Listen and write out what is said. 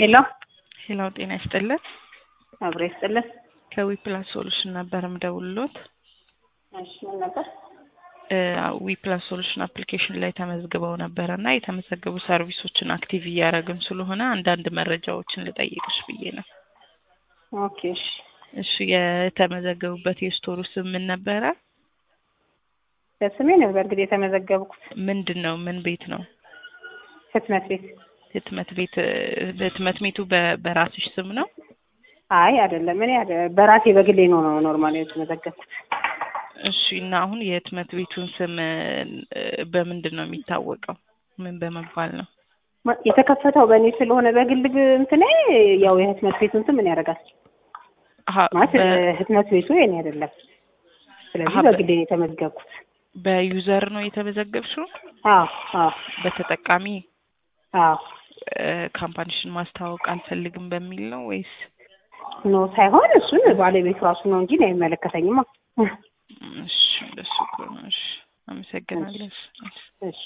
ሄሎ ሄላው ጤና ይስጥልን። አብሮ ይስጥልን። ከዊፕላስ ሶሉሽን ነበር ምደውልሎት። እሺ ምን ነበር? ዊፕላስ ሶሉሽን አፕሊኬሽን ላይ ተመዝግበው ነበረ እና የተመዘገቡ ሰርቪሶችን አክቲቭ እያደረግን ስለሆነ አንዳንድ መረጃዎችን ልጠይቅሽ ብዬ ነው። ኦኬ እሺ። እሺ የተመዘገቡበት የስቶሩ ስም ምን ነበረ? በስሜ ነው በእርግጥ የተመዘገብኩት። ምንድን ነው? ምን ቤት ነው? ህትመት ቤት። ህትመት ቤት ህትመት ቤቱ በ- በራስሽ ስም ነው? አይ አይደለም፣ እኔ አደ- በራሴ በግሌ ነው ነው ኖርማሊ የተመዘገብኩት። እሺ እና አሁን የህትመት ቤቱን ስም እ፣ በምንድን ነው የሚታወቀው? ምን በመባል ነው? ማ- የተከፈተው በእኔ ስለሆነ በግል ግ- እንትኔ ያው የህትመት ቤቱን ስም ምን ያደርጋል አሀ፣ ማለት በ- እ፣ ህትመት ቤቱ የኔ አይደለም። ስለዚህ አሀ፣ በ- በግሌ ነው የተመዘገብኩት። በዩዘር ነው የተመዘገብሽው? አዎ አዎ በተጠቃሚ አዎ እ፣ ካምፓኒሽን ማስተዋወቅ አልፈልግም በሚል ነው ወይስ? ኖ ሳይሆን እሱን ባለቤቱ ራሱ ነው እንጂ እኔ አይመለከተኝማ። እሺ እንደሱ ከሆነ እሺ፣ አመሰግናለሁ። እሺ